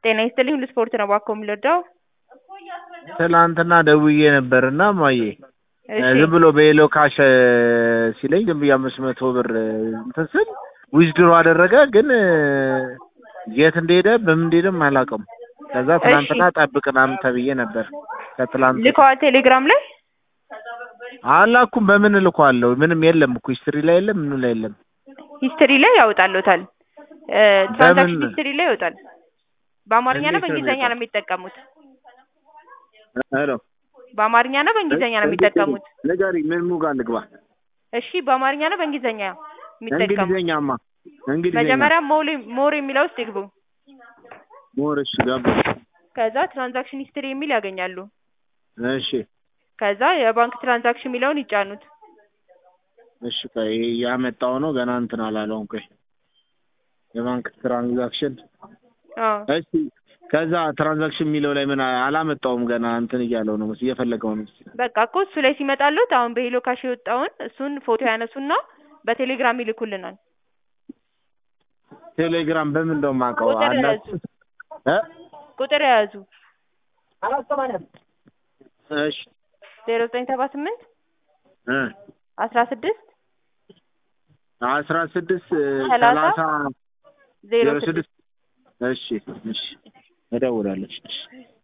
ጤና ይስጥልኝ ሁሉ ስፖርት ነው እባክዎ የምንረዳው? ትናንትና ደውዬ ነበርና እማዬ እሺ ዝም ብሎ በየሎ ካሽ ሲለኝ ዝም ብዬ አምስት መቶ ብር እንትን ስል ዊዝድሮ አደረገ ግን የት እንደሄደ በምን እንደሄደም አላውቅም። ከዛ ትናንትና ጠብቅ ምናምን ተብዬ ነበር። ከትላንት ልከዋል ቴሌግራም ላይ አላኩም። በምን እልኳለሁ? ምንም የለም እኮ ሂስትሪ ላይ የለም፣ ምኑ ላይ የለም። ሂስትሪ ላይ ያወጣልዎታል። ትራንዛክሽን በምን? ሂስትሪ ላይ ይወጣል። በአማርኛ ነው እንዴት ነው በእንግሊዝኛ ነው የሚወጣው? የሚጠቀሙት? ሄሎ በአማርኛ ነው በእንግሊዝኛ ነው የሚጠቀሙት? ንገሪኝ፣ ምን ሙጋ ልግባ? እሺ በአማርኛ ነው በእንግሊዝኛ የሚጠቀሙት? እንግሊዝኛማ እንግሊዝኛ መጀመሪያ ሞር ሞር የሚለው ውስጥ ይግቡ። ሞር እሺ፣ ገባ። ከዛ ትራንዛክሽን ሂስትሪ የሚል ያገኛሉ። እሺ ከዛ የባንክ ትራንዛክሽን የሚለውን ይጫኑት። እሺ፣ ቆይ ያመጣው ነው ገና እንትን አላለውም። ቆይ የባንክ ትራንዛክሽን አዎ እሺ ከዛ ትራንዛክሽን የሚለው ላይ ምን አላመጣውም ገና እንትን እያለው ነው መስ እየፈለገው ነው መስ በቃ እኮ እሱ ላይ ሲመጣሉት አሁን በሄሎ ካሽ የወጣውን እሱን ፎቶ ያነሱና በቴሌግራም ይልኩልናል። ቴሌግራም በምን እንደው የማውቀው ቁጥር አላችሁ እ ቁጥር የያዙ እሺ ዜሮ ዘጠኝ ሰባ ስምንት እ አስራ ስድስት አስራ ስድስት ሰላሳ ሰላሳ ዜሮ ዜሮ ስድስት ስድስት እሺ እሺ እደውላለሁ እሺ